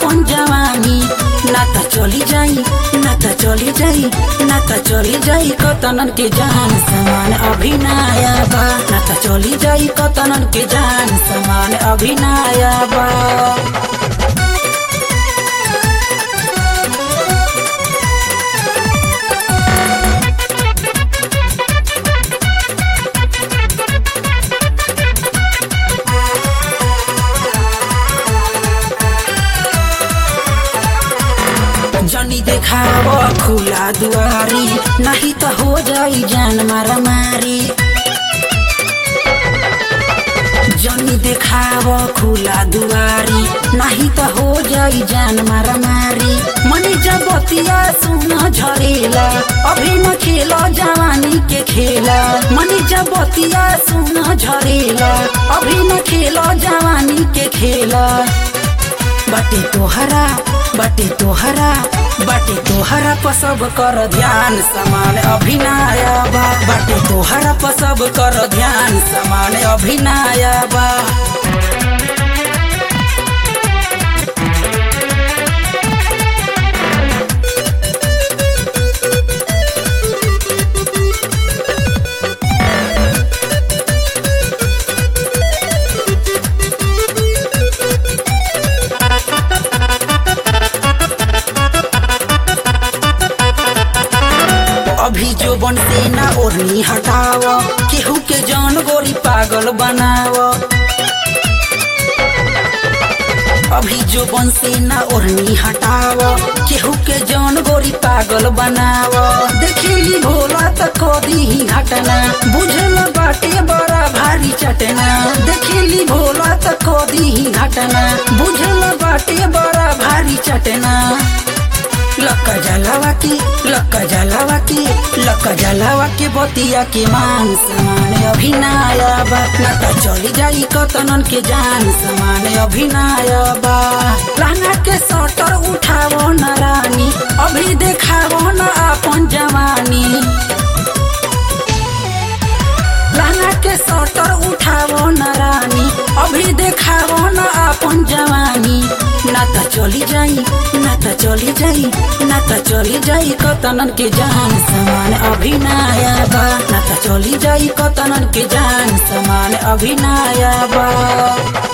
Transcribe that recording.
आपन जवानी ना त चली जाई ना त चली जाई ना त चली जाई कतनन के जान समान अभिनया बा ना त चली जाई कतनन के जान समान अभिनया बा जनी देखाव खुला दुआरी नहीं त हो जाई जान मारामारी जनी देखाव खुला दुआरी नहीं त हो जाई जान मारामारी मनी जबतिया सुन झरेला अभी न खेल जवानी के खेला मनी जबतिया सुन झरेला अभी न खेल जवानी के खेला बाटे तोहरा बाटे तोहरा बाटे तोहरा पर सब कर ध्यान समान अभिनय बा बाटे तोहरा पर सब कर ध्यान समान अभिनय बा अभी जो बनते ना ओढ़नी हटाव केहू के जान गोरी पागल बनाव अभी जो बनसे ना ओढ़नी हटाव केहू के जान गोरी पागल बनाव देखेली भोला त कदी ही घटना बुझल बाटे बड़ा भारी चटना देखेली भोला त कदी ही घटना बुझल बाटे बड़ा भारी चटना लक्का जलावा के लक्का जलावा के लक्का जलावा के बतिया के मान समान अभिनय बा ना त चली जाई कतनन के जान समान अभिनय बा लाना के सटर उठावो न रानी अभी देखावो न आपन जवानी लाना के सटर उठावो न रानी अभी देखावो न आपन जवानी ना त चली जाई ना त चली जाई ना त चली जाई कतनन के जान समान अभिनय बा ना त चली जाई कतनन के जान समान अभिनय बा